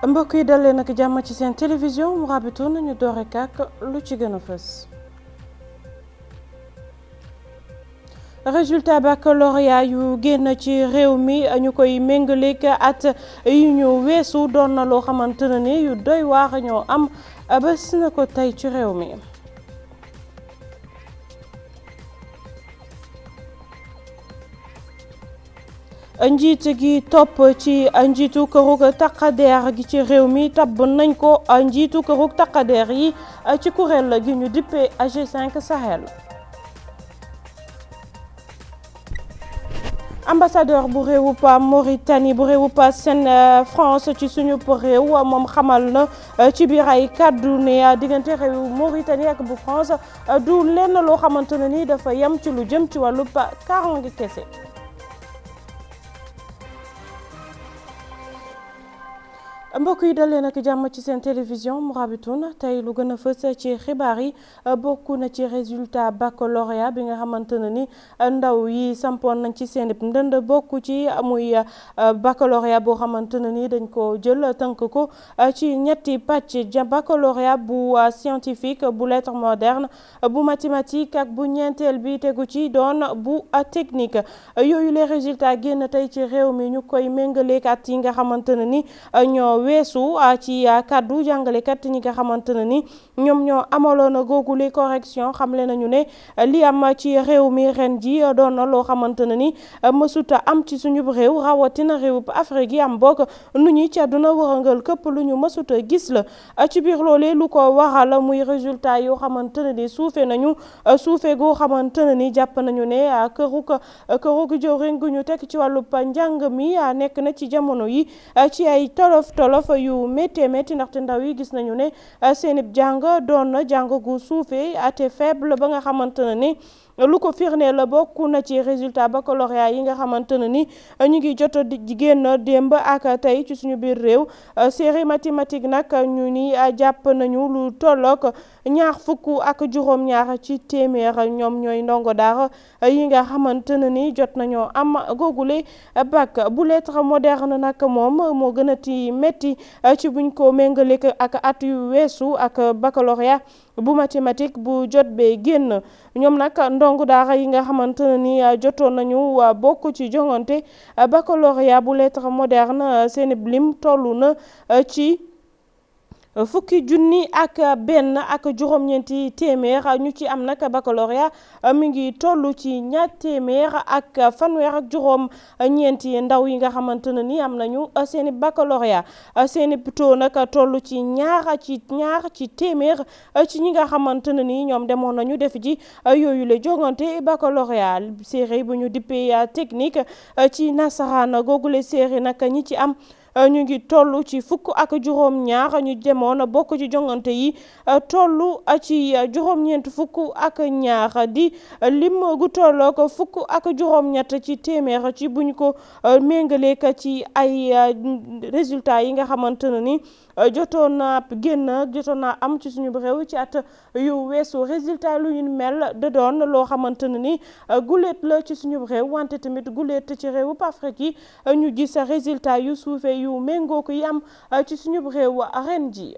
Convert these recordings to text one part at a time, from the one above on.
mbokk yi dalee nag jàmm ci seen télévision Mourabitoun nañu doore kàkk lu ci gën a fës résultat baccalauréat yu génn ci réew mi ñu koy méngaleeg at yu ñu weesu doon na loo xamante ne ni yu doy waar ñoo am bés na ko tey ci réew mi njiit gi topp ci njiitu kërug taqadeer gi ci réew mi tabb nañ ko njiitu kërug taqadeer yi ci kuréel gi ñu dippee G5 Sahel ambassadeur bu réewu pa Mauritanie bu réewu pa seen France ci suñu réew moom xamal na ci biir ay kàddu ne diggante réewu Mauritanie ak bu France du lenn loo xamante ne ni dafa yem ci lu jëm ci wàllu kaaraange kese. mbokk yi dalee nag jàmm ci seen télévision Mourabitoun tey lu gën a fës ci xibaar yi bokk na ci résultat baccalauréat bi nga xamante ne ni ndaw yi sampoon nañ ci seen ndënd bokk ci muy baccalauréat boo xamante ne ni dañ ko jël tënk ko ci ñetti pàcc baccalauréat bu scientifique bu lettre moderne bu mathématique ak bu ñeenteel bi tegu ci doon bu technique yooyu les résultats génn tey ci réew mi ñu koy méngaleek at yi nga xamante ne ni ñoo weesu ci kaddu jàngalekat ñi nga xamante ne ni ñoom ñoo amaloon googule correction xamle nañu ne li am ci réew mi ren ji doon na loo xamante ne ni mësuta am ci suñu réew rawatina réew Afrique yi am bokk nu ñi ci àdduna wërëngal këpp lu ñu mësuta gis la ci biir loolee lu ko waral muy résultat yoo xamante ne ni suufe nañu suufe goo xamante ne ni jàpp nañu ne këruk këruk jëwriñ gu ñu teg ci wàllu njàng mi nekk na ci jamono yi ci ay tolof tolof yu métti métti ndaxte ndaw yi gis nañu ne seen jàng doon na jàng gu suufee ate faible ba nga xamante ne ni lu ko firndee la bokk na ci résultat baccalauréat yi nga xamante ne ni ñu ngi jot di génn démb ak tey ci suñu biir réew série mathématique nag ñu ni jàpp nañu lu tollook ñaar fukk ak juróom-ñaar ci téeméer ñoom ñooy ndongo daara yi nga xamante ne ni jot nañoo am googule bac bu lettre moderne nag moom moo gën a ti métti ci buñ ko méngaleek ak at yu weesu ak baccalauréat bu mathématique bu jot bee génn ñoom nag ndongo daara yi nga xamante ne ni jotoon nañu bokk ci jongante baccalauréat bu lettre moderne seen lim tollu na ci fukki junni ak benn ak juróom-ñeenti téeméer ñu ci am nag baccalauréat mi ngi toll ci ñaar téeméer ak fanweer ak juróom-ñeenti ndaw yi nga xamante ne ni am nañu seeni baccalauréat seeni taux nag toll ci ñaar ci ñaar ci téeméer ci ñi nga xamante ne ni ñoom demoon nañu def ji yooyu la jongante baccalauréat série bu ñu dippee technique ci nasaraan googule série nag ñi ci am. ñu ngi toll ci fukk ak juróom-ñaar ñu demoon bokk ci jongante yi toll ci juróom-ñeent fukk ak ñaar di lim gu tolloo ko fukk ak juróom-ñett ci téeméer ci buñ ko méngaleek ci ay résultats yi nga xamante ne ni jotoon naa génn jotoon naa am ci suñu réew ci at yu weesu résultat lu ñu mel da doon loo xamante ne ni guléet la ci suñu réew wante tamit guléet ci réewu Afrique yi ñu gis résultat yu suufee yu méngoo ko yi am ci suñu réew ren ji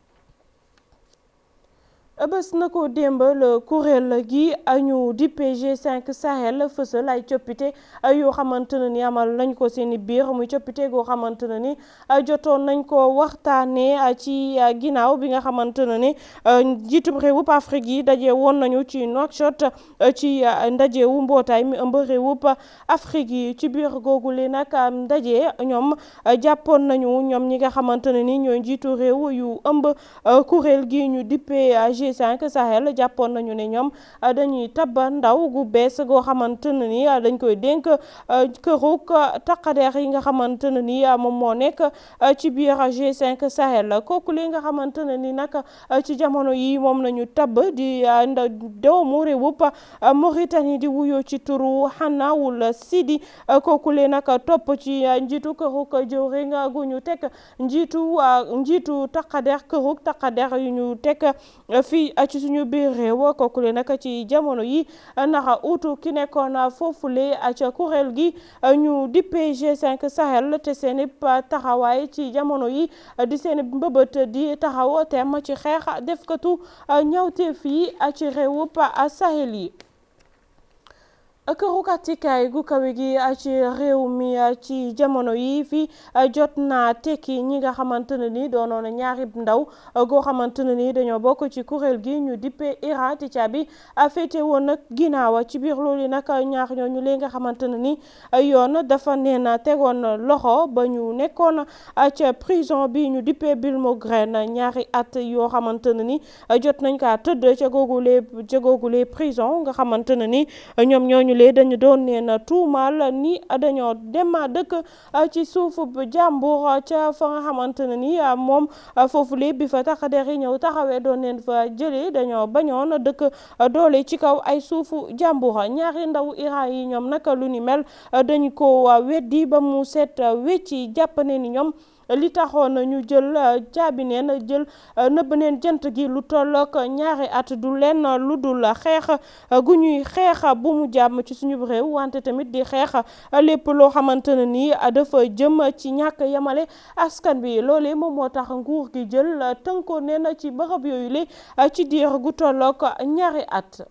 bés na ko démb la kuréel gi ñu di G5 Sahel fësal ay coppite yoo xamante ne ni amal nañ ko seeni biir muy coppite goo xamante ne ni jotoon nañ ko waxtaanee ci ginnaaw bi nga xamante ne ni njiitum réewub Afrique yi daje woon nañu ci Nouakchott ci ndajewu mbootaay mi ëmb réewub Afrique yi ci biir googule nag ndaje ñoom jàppoon nañu ñoom ñi nga xamante ne ni ñooy njiitu réew yu ëmb kuréel gi ñu dippee G5 Sahel jàppoon nañu ne ñoom dañuy tabba ndaw gu bees goo xamante ne ni dañ koy dénk kërug taqadeer yi nga xamante ne ni moom moo nekk ci biir G5 Sahel kooku li nga xamante ne ni nag ci jamono yi moom nañu tabb di doomu réewub Mauritanie di wuyoo ci turu Hanawul Sidi kooku li nag topp ci njiitu kërug jëwriñ gu ñu teg njiitu njiitu taqadeer kërug taqadeer yu ñu teg fii fii ci suñu biir réew kookule nag ci jamono yi naxa utu ki nekkoon foofule ca kuréel gi ñu dippee G5 Sahel te seeni taxawaay ci jamono yi di seeni mbëbët di taxaw tem ci xeex defkatu ñawteef yi ci réewu Sahel yi këru kàttikaay gu kawe gi ci réew mi ci jamono yi fii jot naa tekki ñi nga xamante ne ni doonoon ñaari ndaw goo xamante ne ni dañoo bokk ci kuréel gi ñu dippe Iran ti caabi féete woon nag ginnaaw ci biir loolu nag ñaar ñooñu lee nga xamante ne ni yoon dafa neen tegoon loxo ba ñu nekkoon ca prison bi ñu dippe Bilmogren ñaari at yoo xamante ne ni jot nañ kaa tëdd ca googule ca googule prison nga xamante ne ni ñoom ñooñu lee dañu doon neen tuumaal ni dañoo dem dëkk ci suufu jàmbur ca fa nga xamante ne ni moom foofu lee bi fa tax der yi ñëw taxawee doon neen fa jëlee dañoo bañoon dëkk doole ci kaw ay suufu jàmbur ñaari ndaw Iran yi ñoom naka lu ni mel dañu ko weddi ba mu set wecci jàpp ne ni ñoom li taxoon ñu jël caabi neen jël nëbb neen jant gi lu tollook ñaari at du leen lu dul xeex gu ñuy xeex bu mu jàmm ci suñu réew wante tamit di xeex lépp loo xamante ne nii dafa jëm ci ñàkk yemale askan bi loolee moom moo tax nguur gi jël tënkoo neen ci bërëb yooyu le ci diir gu tollook ñaari at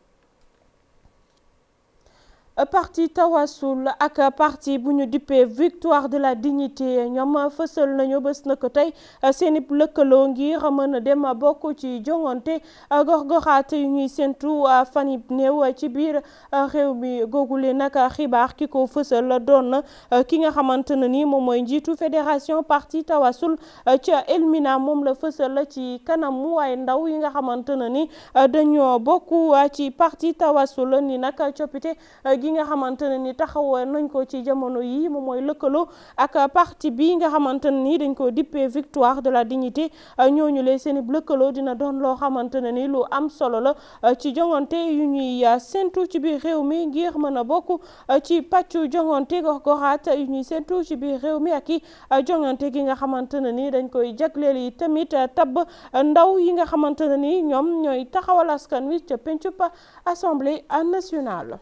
parti tawasul ak parti bu ñu dippee victoire de la dignité ñoom fësal nañu bés na ko tey seen i lëkkaloo ngir mën a dem bokk ci joŋante gox-goxaat yu ñuy séntu fan yi néew ci biir réew mi googule nag xibaar ki ko fësal doon ki nga xamante ne ni moom mooy njiitu fédération parti tawasul ca Elmina moom la fësal ci kanamu waaye ndaw yi nga xamante ne ni dañoo bokk ci parti tawasul ni nag coppite gi nga xamante ne ni taxaw nañ ko ci jamono yi moom mooy lëkkaloo ak parti bi nga xamante ne ni dañ ko dippee victoire de la dignité ñooñu lee seen lëkkaloo dina doon loo xamante ne ni lu am solo la ci jongante yu ñuy séntu ci biir réew mi ngir mën a bokk ci pàccu jongante gox goxaat yu ñuy séntu ci biir réew mi ak i jongante gi nga xamante ne ni dañ koy jagleel yi tamit tabb ndaw yi nga xamante ne ni ñoom ñooy taxawal askan wi ca pencub assemblée nationale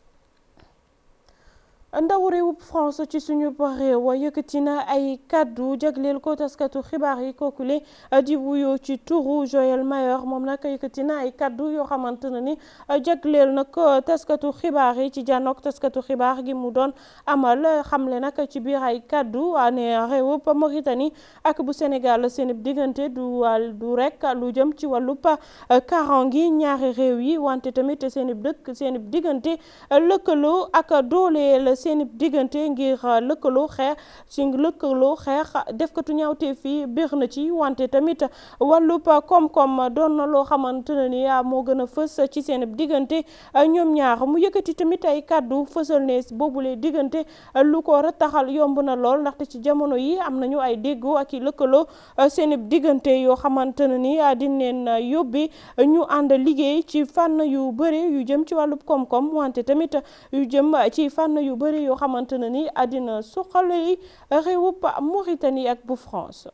ndaw réewu France ci suñu réew yëkkati na ay kàddu jagleel ko taskatu xibaar yi kookule di wuyoo ci turu Joël Mayor moom nag yëkkati na ay kàddu yoo xamante ne ni jagleel na ko taskatu xibaar yi ci jànnoog taskatu xibaar gi mu doon amal xamle nag ci biir ay kàddu ne réewub Mauritanie ak bu Sénégal seen diggante du du rek lu jëm ci wàllub karangi ñaari réew yi wante tamit seen dëkk seen diggante lëkkaloo ak dooleel seen diggante ngir lëkkaloo xeex ci lëkkaloo xeex defkatu ñaawte fii biir na ci wante tamit wàllub koom-koom doon na loo xamante ne ni moo gën a fës ci seen diggante ñoom ñaar mu yëkkati tamit ay kàddu fësal ne boobule diggante lu ko rataxal yomb na lool ndaxte ci jamono yi am nañu ay déggoo ak i lëkkaloo seen diggante yoo xamante ne ni dineen yóbbi ñu ànd liggéey ci fànn yu bëri yu jëm ci wàllub koom-koom wante tamit yu jëm ci fànn yu bëri yoo xamante ne ni àddina suqali réewub Mauritanie ak bu France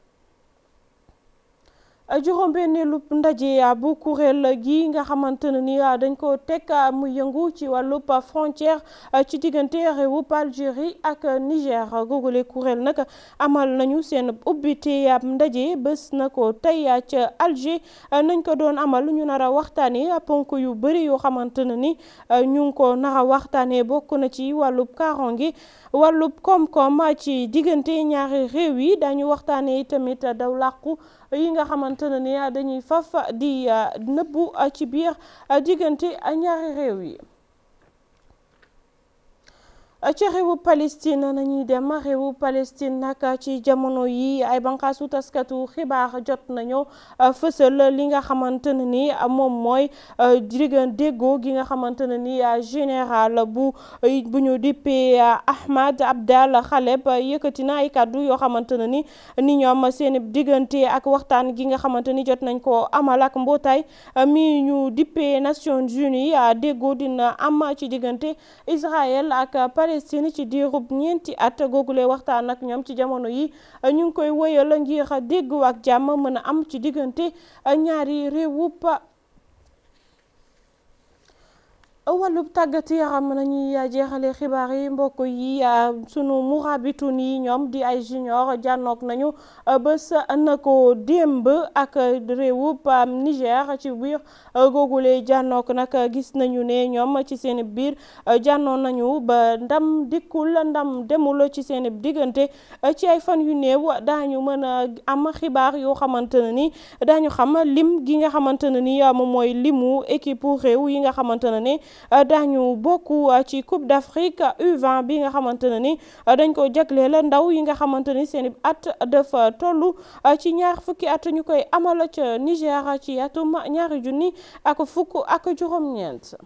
juróom-benneelu ndaje bu kuréel gi nga xamante ne ni dañ ko teg mu yëngu ci wàllub frontière ci diggante réewub Algérie ak Niger googule kuréel nag amal nañu seen ubbite ab ndaje bés na ko tey ca Alger nañ ko doon amal ñu nar a waxtaanee ponk yu bëri yoo xamante ne ni ñu ngi ko nar a waxtaanee bokk na ci wàllub kaaraange wàllub koom-koom ci diggante ñaari réew yi dañu waxtaanee tamit daw làqu yi nga xamante ne ni dañuy faf di nëbbu ci biir diggante ñaari réew yi ci réewu Palestine nañuy dem réewu Palestine nag ci jamono yi ay banqaasu taskatu xibaar jot nañu fësal li nga xamante ne ni moom mooy diggan déggoo gi nga xamante ne ni général bu bu ñu dippee Ahmad Abdal Khaleb yëkkati na ay kàddu yoo xamante ne ni ni ñoom seen diggante ak waxtaan gi nga xamante ni jot nañ ko amal ak mbootaay mi ñu dippee Nations Unies déggoo dina am ci diggante Israël ak Palestine ci diirub ñeenti at googule waxtaan ak ñoom ci jamono yi ñu ngi koy wëyal ngir déggu ak jàmm mën a am ci diggante ñaari réewub wàllub tàggat yaram nañuy jeexale xibaar yi mbokk yi sunu murabitun yi ñoom di ay junior jànnoog nañu bés na ko démb ak réewub Niger ci biir googule jànnoog nag gis nañu ne ñoom ci seen biir jànnoon nañu ba ndam dikkul ndam demul ci seen diggante ci ay fan yu néew daañu mën a am xibaar yoo xamante ne ni daañu xam lim gi nga xamante ne ni moom mooy limu équipe réew yi nga xamante ne ni daañu bokk ci Coupe d'Afrique U20 bi nga xamante ne ni dañ ko jagleel ndaw yi nga xamante ni seen at dafa toll ci ñaar fukki at ñu koy amal ca Niger ci atum ñaari junni ak fukk ak juróom-ñeent.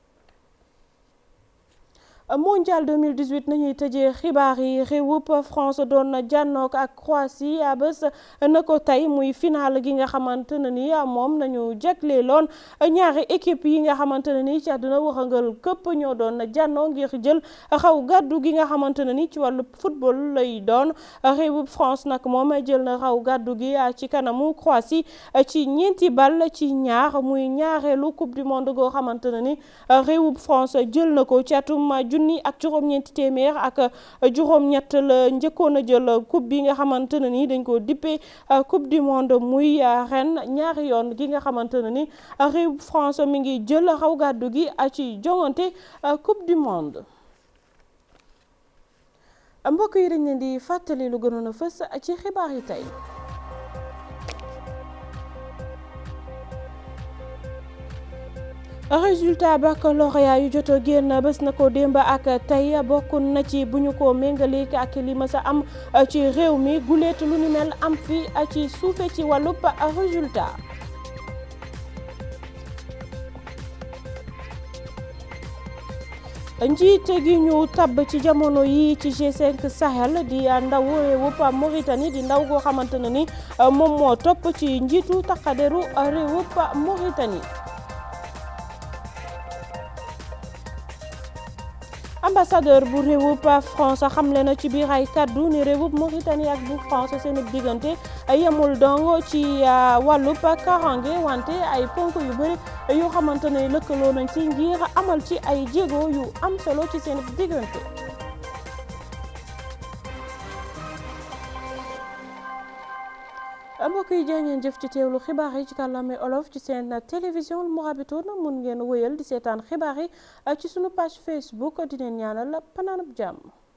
mondial 2018 nañuy tëjee xibaar yi réewup France doon jànnook ak Croatie bés na ko tey muy final gi nga xamante ne ni moom nañu jagleeloon ñaari équipe yi nga xamante ne ni ci àdduna waxangal këpp ñoo doon jànnoo ngir jël xaw gàddu gi nga xamante ne ni ci wàllu football lay doon réewup France nag moom jël na xaw gàddu gi ci kanamu Croatie ci ñeenti bal ci ñaar muy ñaareelu coupe du monde goo xamante ne ni réewup France jël na ko ci atum junni ak juróom-ñeenti téeméer ak juróom-ñett la njëkkoon a jël coupe bi nga xamante ne ni dañ ko dippee coupe du monde muy ren ñaari yoon gi nga xamante ne ni réew France mi ngi jël xaw gàddu gi ci jongante coupe du monde mbokk yi dañ leen di fàttali lu gënoon a fës ci xibaar yi tey résultat baccalauréat yu jot a génn bés na ko démb ak tey bokk na ci bu ñu ko méngaleek ak li ma sa am ci réew mi guleet lu ni mel am fi ci suufe ci wàllub résultat njiit gi ñu tabb ci jamono yi ci G5 Sahel di ndaw réewub Mauritanie di ndaw goo xamante ne ni moom moo topp ci njiitu taqaderu réewub Mauritanie ambassadeur bu réewub France xamle na ci biir ay kaddu ni réewub Mauritanie ak bu France seen diggante yemul dong ci wàllub karange wante ay ponk yu bëri yoo xamante ne lëkkaloo nañ ci ngir amal ci ay jéego yu am solo ci seen diggante. mbokk yi jaa ngeen jëf ci teewlu xibaar yi ci kàllaame olof ci seen télévision Mourabitoun mun ngeen wéyal di seetaan xibaar yi ci sunu page Facebook di leen ñaanal panaanub jàmm